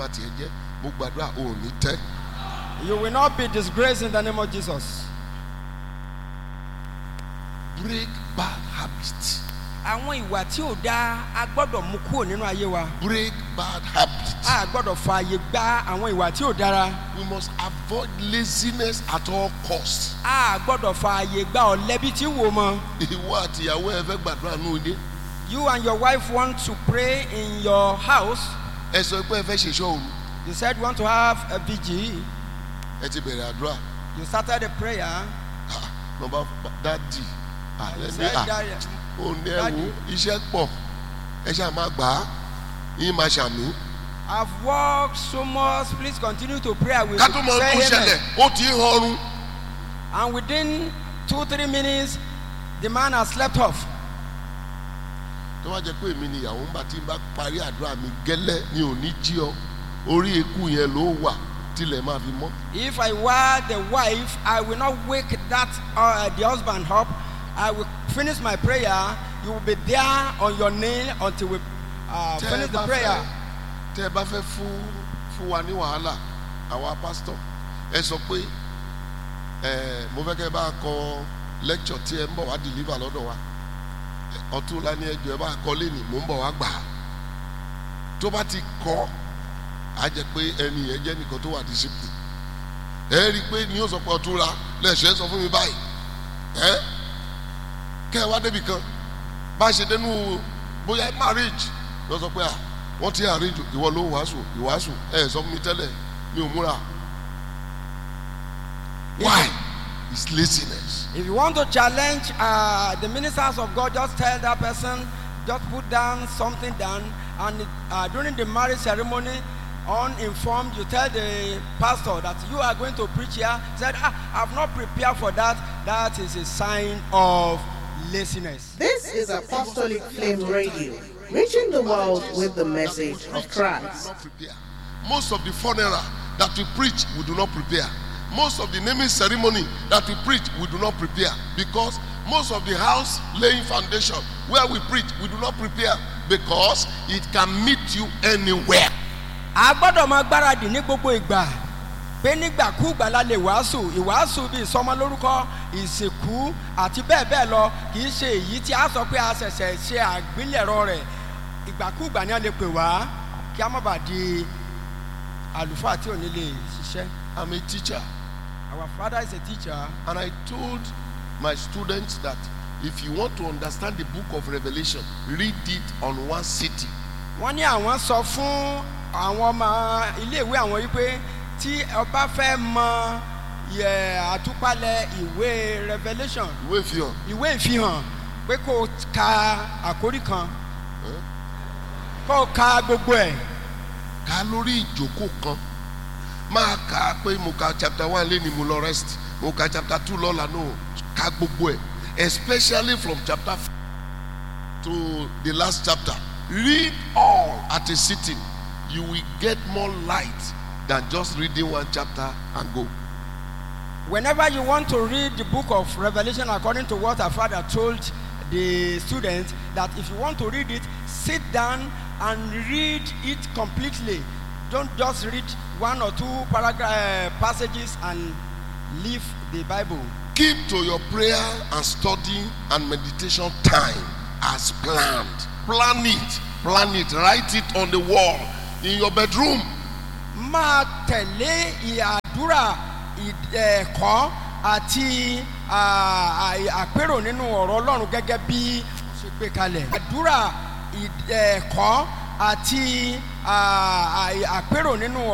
bá tiẹ̀ jẹ́ mo gbàdúrà ò ní tẹ́ You will not be disgraced in the name of Jesus. break bad habits Àwọn ìwà tí ò dáa a gbọ́dọ̀ mú kúrò nínú ayé wa. break bad habits A gbọ́dọ̀ fààyè gba àwọn ìwà tí ò dára. we must avoid laziness at all costs A gbọ́dọ̀ fààyè gba ọ̀lẹ́bí tí wò mọ́. ìwọ àti ìyàwó ẹ fẹ́ gbàdúrà ní òde You and your wife want to pray in your house. ẹ sọ pé ẹ fẹ́ ṣèṣọ́ òru You said you want to have a vigil. ẹ ti bẹ̀rẹ̀ àdúrà You started a prayer. Ah, nọmba dadi You àlẹ́ ní said à that ó ní ẹ Daddy. wo iṣẹ́ pọ̀ ẹ ṣáà máa gbà á yín máa ṣàmì I've worked so much. Please continue to pray. I will ká tó mọ say ohun amen. ṣẹlẹ̀ ó ti ń họrun And within two, three minutes, the man has slept off. tó bá jẹ́ pé èmi ni ìyàwó ń bá tí ń bá parí àdúrà mi gẹ́lẹ́ ni ò ní jí ọ orí eku yẹn ló wà tilẹ̀ máa fi mọ́ If I were the wife, I will not wake that uh, the husband up. I will finish my prayer. You will be there on your knee until we uh, tẹ́ ẹ finish the bá fẹ́ prayer. tẹ́ ẹ bá fẹ́ fún fún wa ní wàhálà àwa pásítọ̀ ẹ sọ pé ẹ mo fẹ́ kẹ́ ẹ bá kọ lecture tí ẹ ń bọ̀ wá deliver lọ́dọ̀ wa ọ̀túnla ní ẹjọ́ ẹ bá kọ lẹ́nìí mò ń bọ̀ wá gbà á tó bá ti kọ́ á jẹ́ pé ẹni yẹn jẹ́ nìkan tó wà discipline ẹ rí i pé ní yóò sọ pé ọ̀túnla lẹ́sẹ̀ sọ fún mi báyìí ẹ kẹ́ ẹ wá débi kan bá a ṣe dénú bóyá marriage lọ sọ pé à wọ́n ti arrange ìwọ ló wàásù ìwàásù ẹ sọ fún mi tẹ́lẹ̀ mi ò múra why it's laziness If you want to challenge uh, the ministers of God, just tell that person, just put down something down, and uh, during the marriage ceremony, uninformed, you tell the pastor that you are going to preach here. Said, ah, I've not prepared for that. That is a sign of laziness. This is Apostolic Flame Radio, reaching the world with the message of Christ. not prepare. Most of the funeral that we preach, we do not prepare. Most of the naming ceremony that we preach, we do not prepare. Because most of the house laying foundation where we preach, we do not prepare. Because it can meet you anywhere. a gbọ́dọ̀ máa gbáradì ní gbogbo ìgbà pé nígbàkúùgbà la lè wàásù ìwàásù bíi ìsọmọlórúkọ ìsìnkú àti bẹ́ẹ̀ bẹ́ẹ̀ lọ kì í ṣe èyí tí a sọ pé a ṣẹ̀ṣẹ̀ ṣe àgbélẹ̀rọ rẹ̀ ìgbàkúùgbà ni a lè pè wá kí a má bàa di àlùfáà tí ò ní lè ṣiṣẹ́. I'm a teacher. our father is a teacher And I told my students that if you want to understand the book of Revelation, read it on one city. wọ́n ní àwọn sọ fún àwọn ọmọ iléèwé àwọn wípé tí ọba fẹ́ mọ yẹ àtúpalẹ̀ ìwé revolution Ìwé ìfihàn. ìwé ìfihàn pé kó o ka àkórí kan kó o ka gbogbo ẹ̀ ká lórí ìjókòó kan máa kà á pé mo ka chapter one lé ní mo lọ rest mo ka chapter two lọ́la no ká gbogbo ẹ̀ especially from chapter f- to the last chapter read all at a sitting you will get more light than just reading one chapter and go. whenever you want to read the book of revolution according to what our father told the students that if you want to read it sit down and read it completely don't just read one or two paragraph uh, passages and leave the bible keep to your prayer and study and meditation time as planned plan it plan it write it on the wall in your bedroom máa tẹ̀lé ìyàdúrà ì- ẹ̀kọ́ àti à- à- àpérò nínú ọ̀rọ̀ ọlọ́run gẹ́gẹ́ bí ó ṣe gbé kalẹ̀. àdúrà ì- ẹ̀kọ́ àti à- à- àpérò nínú